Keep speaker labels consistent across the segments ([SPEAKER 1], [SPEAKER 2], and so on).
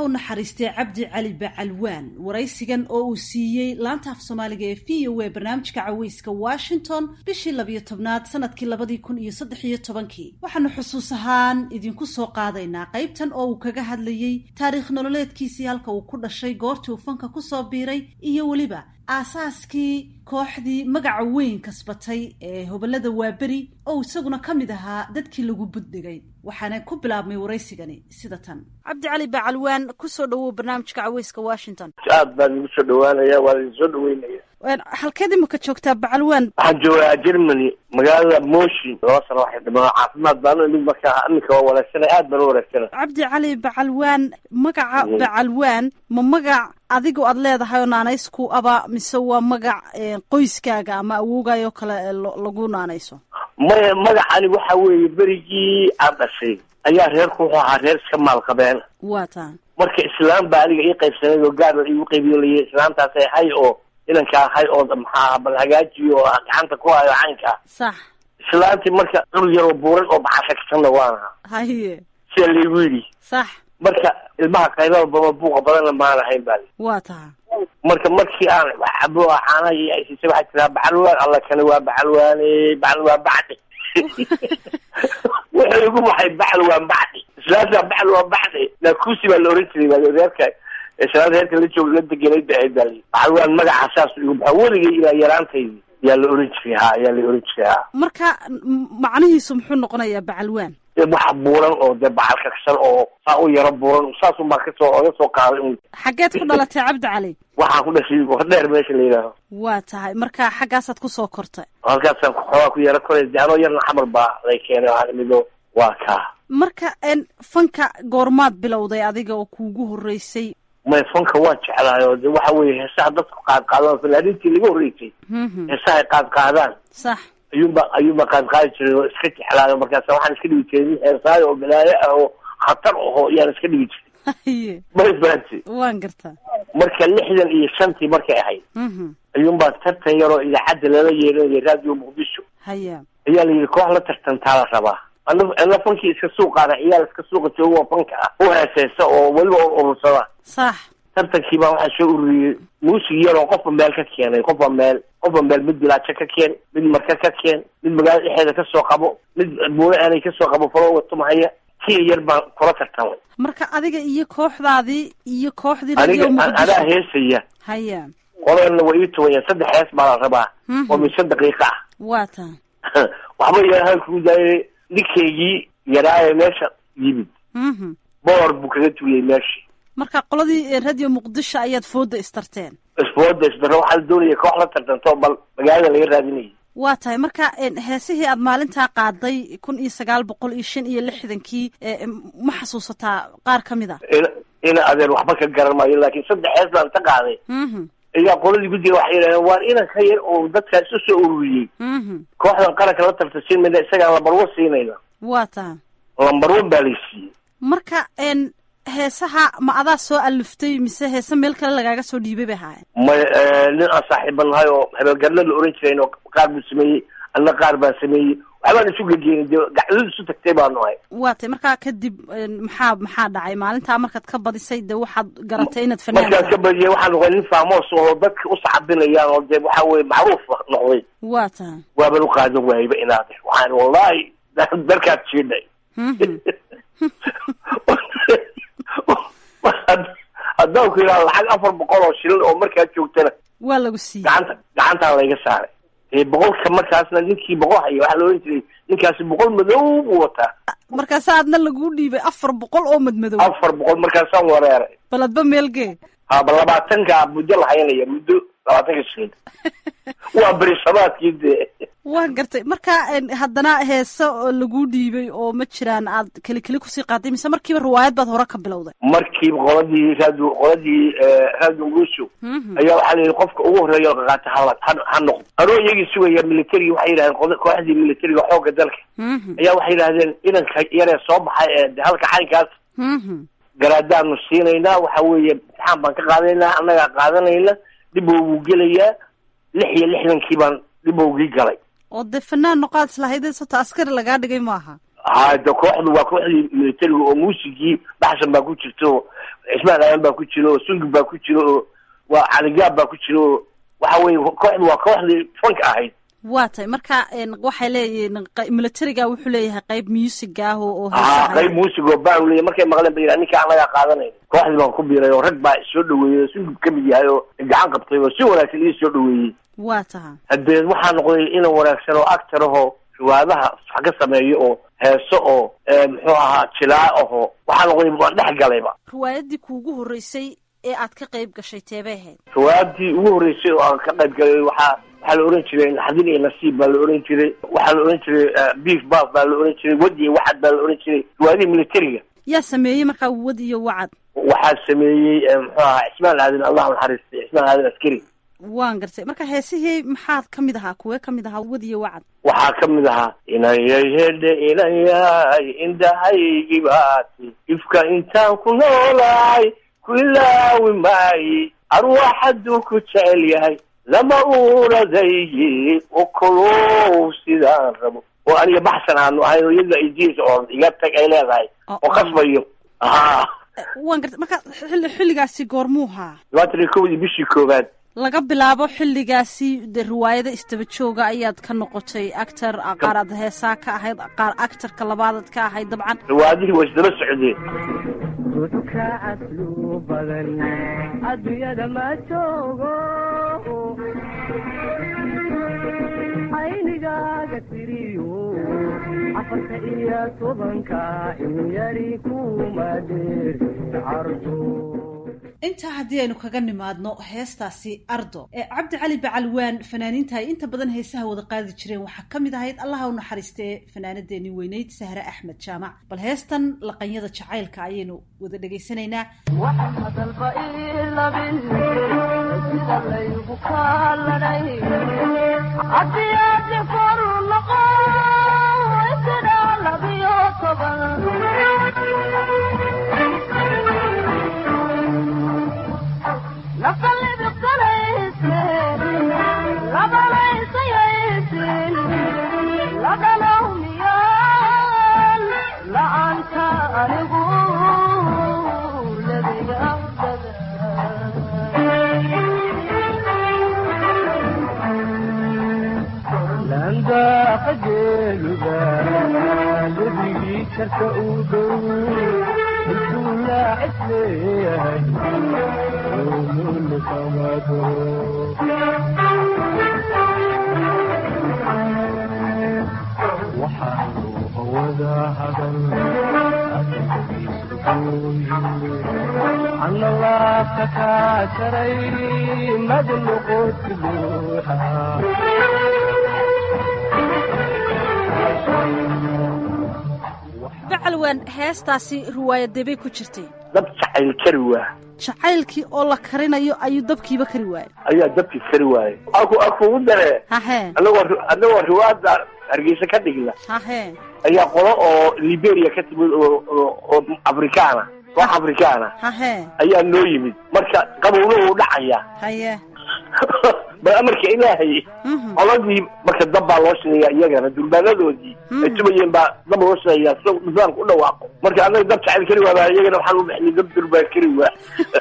[SPEAKER 1] u naxariistay cabdi cali bacalwaan waraysigan oo uu siiyey laanta af soomaaliga ee v o a barnaamijka caweyska washington bishii labiyo tobnaad sanadkii labadii kun iyo saddex iyo tobankii waxaanu xusuus ahaan idinku soo qaadaynaa qaybtan oo uu kaga hadlayey taariikh nololeedkiisii halka uu ku dhashay goortii uu fanka kusoo biiray iyo weliba aasaaskii kooxdii magaca weyn kasbatay ee hobolada waaberi oo isaguna ka mid ahaa dadkii lagu buddhigay waxaana ku bilaabmay waraysigani sida tan cabdi cali bacalwaan kusoo dhawow barnaamijka caweyska washington
[SPEAKER 2] aad baan igu soo dhawaanaya waa idin soo dhaweynaya
[SPEAKER 1] halkeed imika joogtaa bacalwaan
[SPEAKER 2] waxaan joogaa germany magaalada moshi laba sano waxay dhimaa caafimaad baan inig markaa iminka waa wanaagsanay aad baan u wanaagsanay
[SPEAKER 1] cabdi cali bacalwaan magaca bacalwaan ma magac adigu aad leedahay oo naanaysku aba mise waa magac qoyskaaga ama awoogaayoo kale lagu naanayso
[SPEAKER 2] maya magacani waxa weeye berigii aan dhashay ayaa reerku wuxuu ahaa reer iska maalqabeen
[SPEAKER 1] waa taa
[SPEAKER 2] marka islaam baa aniga ii qaybsanayd oo gaar iigu qaybiyo layi islaamtaasay hay oo inanka ahay oo maxaa bal hagaajiyo oo gacanta ku hayo caynka
[SPEAKER 1] sax
[SPEAKER 2] islaantii marka cunug yar oo buuran oo bacashaksanna waan ahaa
[SPEAKER 1] haye
[SPEAKER 2] sida laygu yidhi
[SPEAKER 1] sax
[SPEAKER 2] marka ilmaha qaylada baba buuqa badanna maan ahayn baa
[SPEAKER 1] waa taha
[SPEAKER 2] marka markii aan cabo caanaha iyo aysiisay waxaa tiraa bacalwaan alla kane waa bacalwaane bacalwaan bacdi wuxuu igu baxay bacalwaan bacdi islaanta bacalwaan bacdi naakusi baa la oran jiray baa reerka islaanta reerka la joog la degenay ba ahayd baa bacalwaan magaca saas igu baxa weligay ilaa yaraantaydi yaa la oran jiray ha yaa la oran jiray ha
[SPEAKER 1] marka macnihiisu muxuu noqonayaa bacalwaan
[SPEAKER 2] wax buuran oo dee bacal kaksan oo saa u yaro buuran saasun baa kasoo oga soo qaaday un
[SPEAKER 1] xaggeed ku dhalatay cabdi cali
[SPEAKER 2] waxaan ku dhashay hordheer meesha la yidhaaho
[SPEAKER 1] waa tahay marka xaggaasaad kusoo kortay
[SPEAKER 2] halkaasaan xoogaa ku yaro koray de anoo yarna xamar baa lay keenay waxaan imido waa kaa
[SPEAKER 1] marka fanka goormaad bilowday adiga oo kuugu horreysay
[SPEAKER 2] may fanka waan jeclahay oo de waxa weeye heesaha dadku qaad qaadaan fanaaniintii laga horreysay heesaha ay qaad qaadaan
[SPEAKER 1] sax
[SPEAKER 2] ayuunba ayuunba qaad qaadi jiray oo iska jeclaayo markaasa waxaan iska dhigi jiray nin heesaayo oo balaayo ah oo khatar aho yaan iska dhigi jiray
[SPEAKER 1] haye
[SPEAKER 2] may fahanti
[SPEAKER 1] waan gartaa
[SPEAKER 2] marka lixdan iyo shantii markay ahayd ayuunbaa tartan yaroo idaacadda lala yeeranayay radio muqdisho
[SPEAKER 1] haya
[SPEAKER 2] ayaa la yidhi koox la tartantaa la rabaa ana ana fankii iska suuqaana ciyaal iska suuqa jooga oo fanka ah u heeseysa oo weliba urursada
[SPEAKER 1] sax
[SPEAKER 2] tartankii baa waxaa soo ururiyey muusig yaroo qofba meel ka keenay qofba meel qofba meel mid bilaajo ka keen mid marka ka keen mid magaalada dhexeeda kasoo qabo mid buule aanay kasoo qabo falooga tumahaya kiya yar baan kula tartamay
[SPEAKER 1] marka adiga iyo kooxdaadii iyo kooxdii
[SPEAKER 2] aniga
[SPEAKER 1] radio
[SPEAKER 2] anaa
[SPEAKER 1] muqdisho
[SPEAKER 2] heesaya
[SPEAKER 1] haya
[SPEAKER 2] qoladana waa ii tuwaya saddex hees baa la rabaa oo mise daqiiqa ah
[SPEAKER 1] waa taa
[SPEAKER 2] waxba yarahaan kugu daayay ninkaygii yaraaye meesha yimid
[SPEAKER 1] mhm
[SPEAKER 2] boor buu kaga tuuyey meeshii
[SPEAKER 1] marka qoladii radio muqdisho ayaad fooda istarteen
[SPEAKER 2] isbooda isdaro waxaa la doonaya koox la tartanto bal magaalada laga raadinayay
[SPEAKER 1] waa tahay marka heesihii aad maalintaa qaaday kun iyo sagaal boqol iyo shan iyo lixdankii e, ma xasuusataa qaar ka mid a
[SPEAKER 2] ina ina adeer waxba ka garan maayo laakiin saddex hees baan ka qaaday
[SPEAKER 1] mhm
[SPEAKER 2] ayaa qoladii guddiga waxay yidhahdeen waan inan ka yar oo dadkaa isu soo ururiyey
[SPEAKER 1] mhm
[SPEAKER 2] kooxdan qaranka la tartansiin mayna isagaan lambar one siinayna
[SPEAKER 1] waa tahay
[SPEAKER 2] lambar one baa lay siiyey
[SPEAKER 1] marka n heesaha ma adaa soo aliftay mise heese meel kale lagaaga soo dhiibay bay ahaayeen
[SPEAKER 2] may nin aan saaxiiba nahay oo hebelgarla la oran jirayn oo qaar buu sameeyey anna qaar baan sameeyey waxbaan isu gegeenay dee gacdadu isu tagtay baanu ahay
[SPEAKER 1] waa tahay markaa kadib maxaa maxaa dhacay maalintaa markaad ka badisay dee waxaad garatay inaad fanaan
[SPEAKER 2] markaan ka
[SPEAKER 1] tahay
[SPEAKER 2] badiyay waxaan noqday nin faamos oo dadka u sacabinayaan oo dee waxa weye macruuf noqday
[SPEAKER 1] waa tahay
[SPEAKER 2] waaban u qaadan waayba inaade waxaan wallahi darkaad jiidhay
[SPEAKER 1] mhm
[SPEAKER 2] haddaan ku yidhaha lacag afar boqol oo shilin oo markaa joogtana
[SPEAKER 1] waa lagu siiyey
[SPEAKER 2] gacanta gacantaan layga saaray ee boqolka markaasna ninkii boqol haya waxaa la ohan jiray ninkaasi boqol madow buu wataa
[SPEAKER 1] markaasa aadna laguu dhiibay afar boqol oo madmadow
[SPEAKER 2] afar boqol markaasaan wareeray
[SPEAKER 1] bal adba meelgee
[SPEAKER 2] haba labaatanka muddo la hayanaya muddo labaatanka shilin waa berisamaadkii dee
[SPEAKER 1] waa gartay marka en, haddana heese oo laguu dhiibay oo ma jiraan aad keli keli kusii qaaday mise markiiba riwaayad baad hore ka bilowday
[SPEAKER 2] markiiba qoladii raadu qoladii raadu nguusho
[SPEAKER 1] Mhm.
[SPEAKER 2] ayaa waxaa la yidhi qofka ugu horreeya oo qaqaata hala ha ha noqdo anoo iyagii sugaya militariga waxay yidhahdeen qoda- kooxdii militariga xoogga dalka
[SPEAKER 1] Mhm.
[SPEAKER 2] ayaa waxay yidhahdeen inanka yaree soo baxay ee de halka caynkaas
[SPEAKER 1] Mhm.
[SPEAKER 2] garaadaanu siinaynaa waxa weeye imtixaan baan ka qaadanaynaa annagaa qaadanayna dhibou wuu gelayaa lix iyo lixdankii baan dhibowgii galay
[SPEAKER 1] oo dee fanaan noqaad islahaydee sota askari lagaa dhigay maaha
[SPEAKER 2] ha de kooxdu waa kooxdii militariga oo muusigii baxsan baa ku jirta oo cismaan aadan baa ku jira oo sungib baa ku jira oo waa caligaab baa ku jira oo waxa weye kooxdu waa kooxdii fanka ahayd
[SPEAKER 1] waa tahay marka waxay leeyihiin militariga wuxuu leeyahay qayb musiga ah oo
[SPEAKER 2] ha qayb muusig oo baan leeyahy markay maqleen ba yidhaha ninka anagaa qaadanay kooxdii baan ku biiray oo rag baa soo dhaweeyey oo sungib kamid yahay oo gacan qabtay oo si wanaagsan ii soo dhaweeyey
[SPEAKER 1] waa taha
[SPEAKER 2] haddee waxaa noqday inan wanaagsan oo actor ahoo riwaadaha wax ka sameeyo oo heeso oo muxuu ahaa jilaa aho waxaa noqday waan dhex galayba
[SPEAKER 1] riwaayadii kuugu horreysay ee aad ka qayb gashay teebay ahayd
[SPEAKER 2] riwaayadii ugu horreysay oo aan ka qayb galay waxaa waxaa la ohan jiray naxdin iyo nasiib baa la ohan jiray waxaa la ohan jiray beef baf baa la ohan jiray wad iyo wacad baa la ohan jiray riwaayadihii militariga
[SPEAKER 1] yaa sameeyey markaa wad iyo wacad
[SPEAKER 2] waxaa sameeyey muxuu ahaa cismaan aadan allah naxariistay cismaan aadan askari
[SPEAKER 1] waan gartay marka heesihii maxaad ka mid ahaa kuwee ka mid ahaa wad iyo wacad
[SPEAKER 2] waxaa ka mid ahaa inayay hedhe inayay indhahaygi baati ifka intaan ku noolahay ku ilaawi maayi arwaax hadduu ku jecel yahay lama uuradayyi okolow sidaan rabo oo aniga baxsan aanu ahayn oo iyada idiisa oo iga tag ay leedahay oo qasbayo ha
[SPEAKER 1] waan gartay marka xilli xilligaasi goormuuhaa
[SPEAKER 2] labaatan iyo kowdii bishii koowaad
[SPEAKER 1] laga bilaabo xilligaasi de riwaayada istaba jooga ayaad ka noqotay actor qaar aad heesaa ka ahayd qaar actorka labaadaad ka ahayd dabcan
[SPEAKER 2] riwaayadihii waa isdaba socdeen
[SPEAKER 3] ka caslu badan adduunyada ma joogo aynigaaga tiriyo afarta iyo tobanka in yari kuma dheeri cardo
[SPEAKER 1] intaa haddii aynu kaga nimaadno heestaasi ardo ee cabdi cali bacalwaan fanaaniinta ay inta badan heesaha wada qaadi jireen waxaa ka mid ahayd allaha u naxariistee fanaanadeeni weyneyd sahre axmed jaamac bal heestan laqanyada jacaylka ayaynu wada dhegaysanaynaa
[SPEAKER 3] waxaan hadalba ilabin sida laygu kaalanay haddii aadi koru noqo sida labiyo toban
[SPEAKER 4] lebigii karka uu dhow intuu laacisleeyahay mulkamado waxaanu hawada hadan ana laabta kaa jaray mad noqoti luuxa
[SPEAKER 1] bacalwaan heestaasi riwaayadebay ku jirtay
[SPEAKER 2] dab jacayl kari waa
[SPEAKER 1] jacaylkii oo la karinayo ayuu dabkiiba kari waayay
[SPEAKER 2] ayaa dabkii kari waayay aku akugu dare
[SPEAKER 1] hahee
[SPEAKER 2] anagoo anagoo riwaada hargeysa ka dhigna
[SPEAKER 1] hahee
[SPEAKER 2] ayaa qolo oo liberia ka timid oo oo oo afrikaana koox afrikaana
[SPEAKER 1] hahee
[SPEAKER 2] ayaa noo yimid marka qabowna uu dhacaya
[SPEAKER 1] haye
[SPEAKER 2] bal amarka ilaahay
[SPEAKER 1] Mhm.
[SPEAKER 2] qoladii marka dab baa loo shinayaa iyagana durbaanadoodii ay tumayeen baa dab loo shinayaa si nidaamka u dhawaaqo marka annaga dab jacayl kari waa baa iyagana waxaan u bixinay dab durbaan kari waa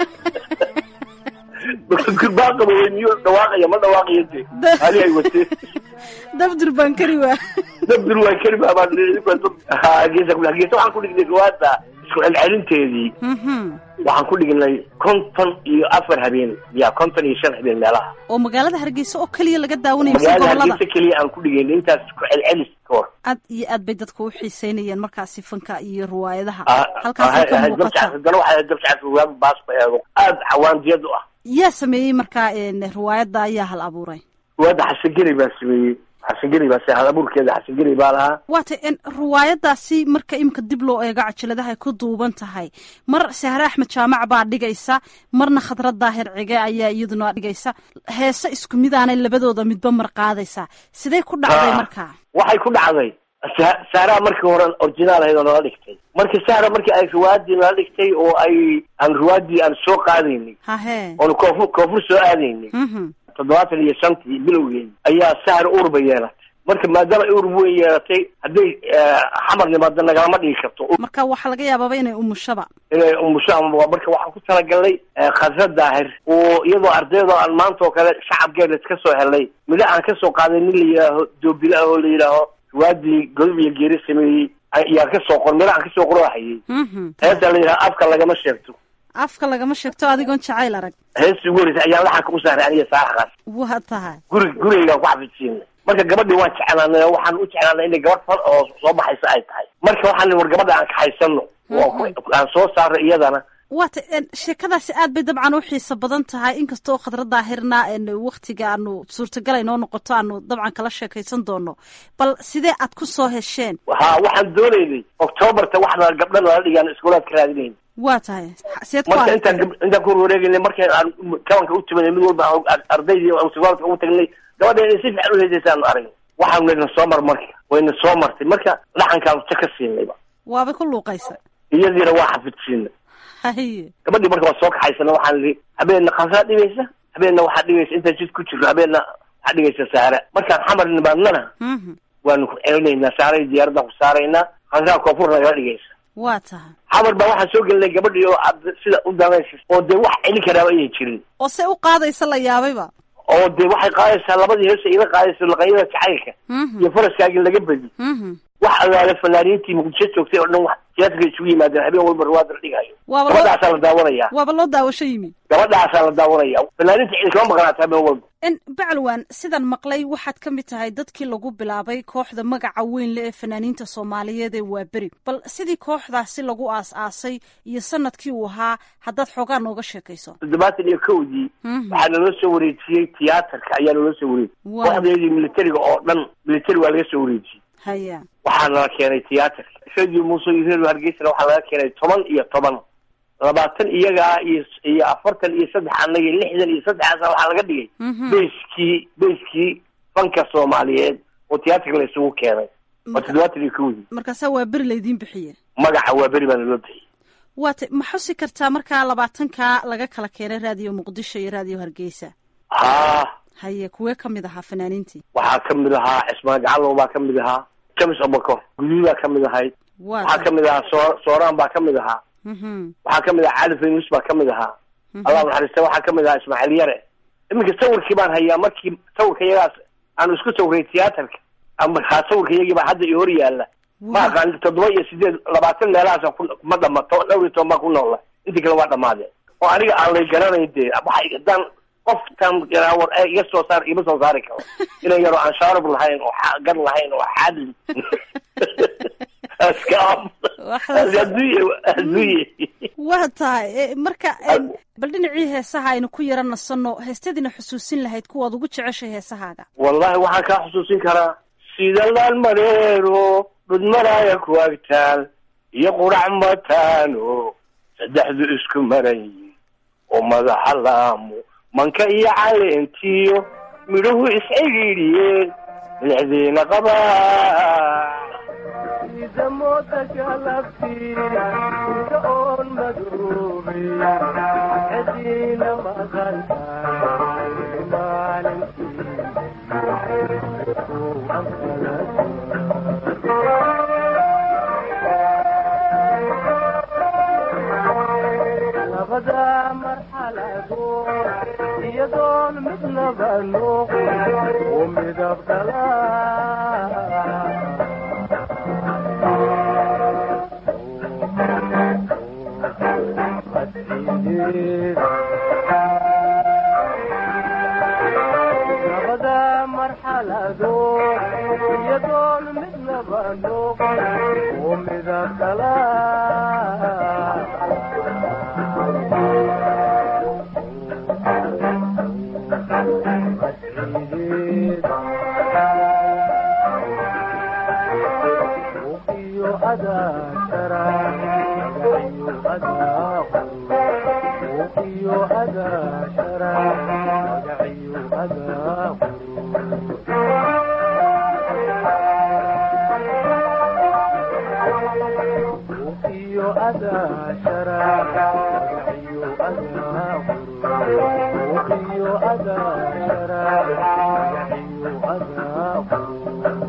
[SPEAKER 2] marka durbaan qabowey miyuu dhawaaqaya ma dhawaaqayo de
[SPEAKER 1] Da-
[SPEAKER 2] ali ay watee
[SPEAKER 1] dab durbaan kari waa
[SPEAKER 2] dab durbaan kari baa baa hargeysa hargeysa waxaan ku dhignay riwaada isku celcelinteedii
[SPEAKER 1] Mhm.
[SPEAKER 2] waxaan ku dhignay konton iyo afar habeen ya konton iyo shan habeen meelaha
[SPEAKER 1] oo magaalada hargeysa oo keliya laga daawanayo mise
[SPEAKER 2] magaalada
[SPEAKER 1] gobolada
[SPEAKER 2] hargeysa keliya aan ku dhigayn intaas ku celcelis ka hor
[SPEAKER 1] aad iyo aad bay dadku u xiiseynayeen markaasi fanka iyo riwaayadaha
[SPEAKER 2] Ah,
[SPEAKER 1] halkaasay
[SPEAKER 2] ah,
[SPEAKER 1] ka
[SPEAKER 2] ah,
[SPEAKER 1] muuqata
[SPEAKER 2] dabcaas haddana waxaa dabcaas waaba baas ba eego aada cawaandiyad u ah
[SPEAKER 1] yaa sameeyey markaa een, riwaayadda ayaa hal abuuray
[SPEAKER 2] waada xasan geri baa sameeyey xasan geri baa hal abuurkeeda xasan geri baa lahaa
[SPEAKER 1] waata en riwaayadaasi marka imika dib loo eego cajaladaha ay ku duuban tahay mar sahre axmed jaamac baa dhigaysa marna khadrad daahir cige ayaa iyaduna dhigaysa heese isku midaanay labadooda midba mar qaadaysa sidee ku dhacday
[SPEAKER 2] Ah.
[SPEAKER 1] markaa
[SPEAKER 2] waxay ku dhacday Sa- saaraa markii hore originaal ahayd oo nala dhigtay marka saara markii ay riwaadii nala dhigtay oo ay aan riwaadii aan soo qaadaynay
[SPEAKER 1] hahee
[SPEAKER 2] oon koonfur koonfur soo aadaynay
[SPEAKER 1] mhm
[SPEAKER 2] toddobaatan iyo shantii bilowgeedi ayaa sahar uurba yeelatay marka maadaama ay urub weyn yeelatay hadday xamar nimaado nagalama dhigi karto
[SPEAKER 1] marka waxaa laga yaabaaba inay umushaba
[SPEAKER 2] inay umusho ama marka waxaan ku talagalnay khasra daahir oo iyadoo ardaydo aan maanta oo kale shacabkeena iska soo helnay midho aan kasoo qaaday nin la yidhaaho doobile ah oo la yidhaaho waadii godob iyo geeri sameeyey ayaan kasoo qor midho aan kasoo qorahayay heesta la yidhaha afka lagama sheegto
[SPEAKER 1] afka lagama sheegto adigoon jacayl arag
[SPEAKER 2] heestii ugu horreysay ayaan laxanka u saaray aniga saaraxaas
[SPEAKER 1] waa tahay
[SPEAKER 2] guri gurigaygaan ku xafidsiinay marka gabadhii waan jeclaanay oo waxaan u jeclaanay inay gabadh fal oo soo baxaysa ay tahay marka waxaan war gabadha aan kaxaysano oo aan soo saarno iyadana
[SPEAKER 1] waata sheekadaasi aad bay dabcan u xiiso badan tahay inkastoo khadra daahirna waktiga aanu suurtagal inoo noqoto aanu dabcan kala sheekaysan doono bal sidee aad ku soo hesheen
[SPEAKER 2] ha waxaan doonaynay octoobarta waxna gabdha nala dhigaan iskuulaad ka raadinayn
[SPEAKER 1] waa tahay seed ku
[SPEAKER 2] marka
[SPEAKER 1] aragtay
[SPEAKER 2] intaan intaan ku wareegaynay markay aan kabanka u timanay mid walba aan ardaydii iskuulaadka ugu tagnay gabadha inay si fiican u heesaysaanu aragnay waxaan wayna soo mar marka wayna soo martay marka dhaxankaan ja ka siinayba
[SPEAKER 1] waabay ku luuqaysa
[SPEAKER 2] iyadiina waa xafidsiinay
[SPEAKER 1] haye
[SPEAKER 2] gabadhii marka waa soo kaxaysana waxaan idhi habeenna khasaa dhigaysa habeenna waxaa dhigaysa intaan jid ku jirno habeenna waxaa dhigaysa saara markaan xamar nimaadnana
[SPEAKER 1] mhm
[SPEAKER 2] waanu ku celinaynaa saaray diyaaraddan ku saaraynaa khasaa koonfur nagala dhigaysa
[SPEAKER 1] waa tahay
[SPEAKER 2] xamar baa waxaan soo gelinay gabadhii oo aad sida u danaysa oo dee wax celin karaaba ayay jirin
[SPEAKER 1] oo se u qaadaysa la yaabayba
[SPEAKER 2] oo dee waxay qaadaysaa labadii heesa ila qaadaysa laqanyada jacaylka
[SPEAKER 1] mhm
[SPEAKER 2] iyo faraskaagii laga bedi
[SPEAKER 1] mhm
[SPEAKER 2] wax allaale fanaaniintii muqdisho joogtay oo dhan wax tiyaatarka isugu yimaadeen habeen walba ruwaada la dhigayo
[SPEAKER 1] waaba loo
[SPEAKER 2] gabadhaasaa la daawanaya
[SPEAKER 1] waaba loo daawasho yimi
[SPEAKER 2] gabadhaasaa la daawanaya fanaaniinta cidi kama maqnaata habeen walba
[SPEAKER 1] n bacalwan sidan maqlay waxaad ka mid tahay dadkii lagu bilaabay kooxda magaca weyn le ee fanaaniinta soomaaliyeed ee waaberi bal sidii kooxdaasi lagu aas-aasay iyo sanadkii uu ahaa haddaad xoogaa nooga sheekayso
[SPEAKER 2] toddobaatan iyo kowdii
[SPEAKER 1] Mhm.
[SPEAKER 2] waxaa naloo soo wareejiyey tiyaatarka ayaa naloo soo wareejiyey
[SPEAKER 1] Wow.
[SPEAKER 2] kooxdeedii militariga oo dhan militari waa laga soo wareejiyey
[SPEAKER 1] haya
[SPEAKER 2] waxaa nala keenay tiyaatarka radio muuse iyo redio hargeysana waxaa laga keenay toban iyo toban labaatan iyaga ah iyo iyo afartan iyo saddex annaga iyo lixdan iyo saddexaasa waxaa laga dhigay
[SPEAKER 1] Mhm.
[SPEAKER 2] beyskii beyskii fanka soomaaliyeed oo tiyaatarka la isugu keenay waa
[SPEAKER 1] Marka-
[SPEAKER 2] toddobaatan iyo kowdii
[SPEAKER 1] markaasaa waa beri laydiin bixiye
[SPEAKER 2] magaca waa beri baana loo bixiyey
[SPEAKER 1] waata ma xusi kartaa markaa labaatanka laga kala keenay raadiyo muqdisho iyo raadiyo hargeysa
[SPEAKER 2] haa
[SPEAKER 1] haye kuwee ka mid ahaa fanaaniintii
[SPEAKER 2] waxaa ka mid ahaa cismaan gacalow baa ka mid ahaa james obakor guduudaa ka mid ahayd
[SPEAKER 1] waa
[SPEAKER 2] waxaa ka mid ahaa soo sooraan baa ka mid ahaa
[SPEAKER 1] mhm
[SPEAKER 2] waxaa ka mid ahaa cali faynus baa ka mid ahaa allah naxariista waxaa ka mid ahaa ismaaciil yare iminka sawirkii baan hayaa markii sawirka iyagaas aanu isku sawiray tiyaatarka ama haa sawirka iyagii baa hadda iyo hor yaalla ma aqaan toddoba iyo sideed labaatan meelahaasa ku ma dhamato dhowr iyo toban baa ku noola intii kale waa dhamaadeen oo aniga aan lay garanayn dee waxay hadaan qofkan war ee iga soo saar ima soo saari karo inan yaroo aan shaarub lahayn oo xa- gar lahayn oo xaadli askaam
[SPEAKER 1] Wax la-
[SPEAKER 2] adduunye adduunye
[SPEAKER 1] waa tahay e, marka em, bal dhinacii heesaha aynu ku yara nasanno heestadiina xusuusin lahayd kuwaad ugu jeceshay heesahaaga
[SPEAKER 2] wallahi waxaan kaa xusuusin karaa sida laan mareero dhudmaraaya ku agtaal iyo qurac mataano saddexdu isku maran yihiin oo madaxa laamo manka iyo caleentiyo midhuhu iscigidhiyeen milixdiina qabaa
[SPEAKER 4] sida mooda galabtii sida oon madoobay cediina maqantahay maalintii ku labada marxaladood iyadoon midnaba noqon oo midab dhalaa labada marxaladood iyadoon midnaba noqon oo midab kala iyo adaashara magaciyo adaaqo iyo adaashara magaciyo adaaqo iyo adaashara magaciyo adaaqo iyo adaashara magaciyo adaaqo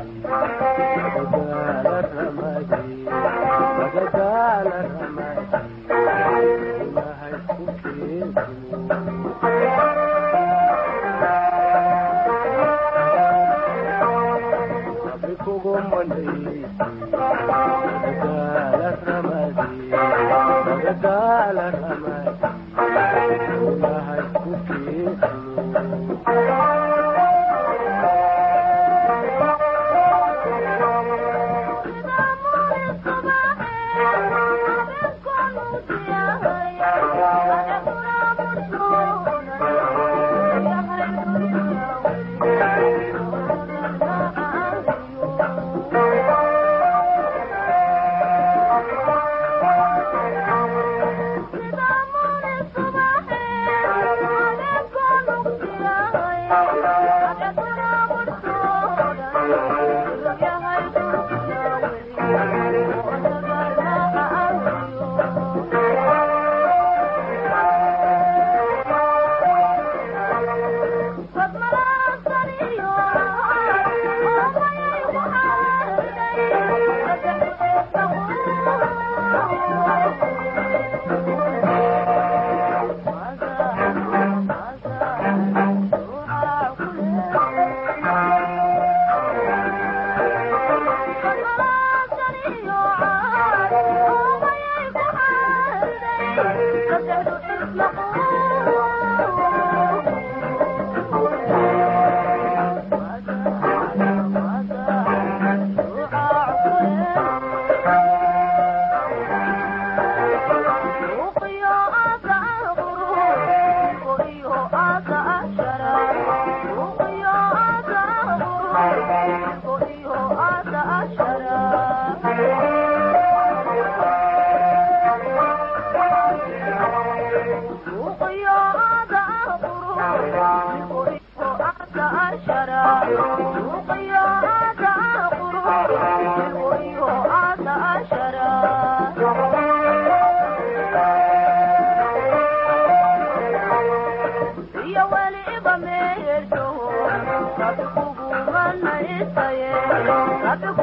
[SPEAKER 3] Thank you.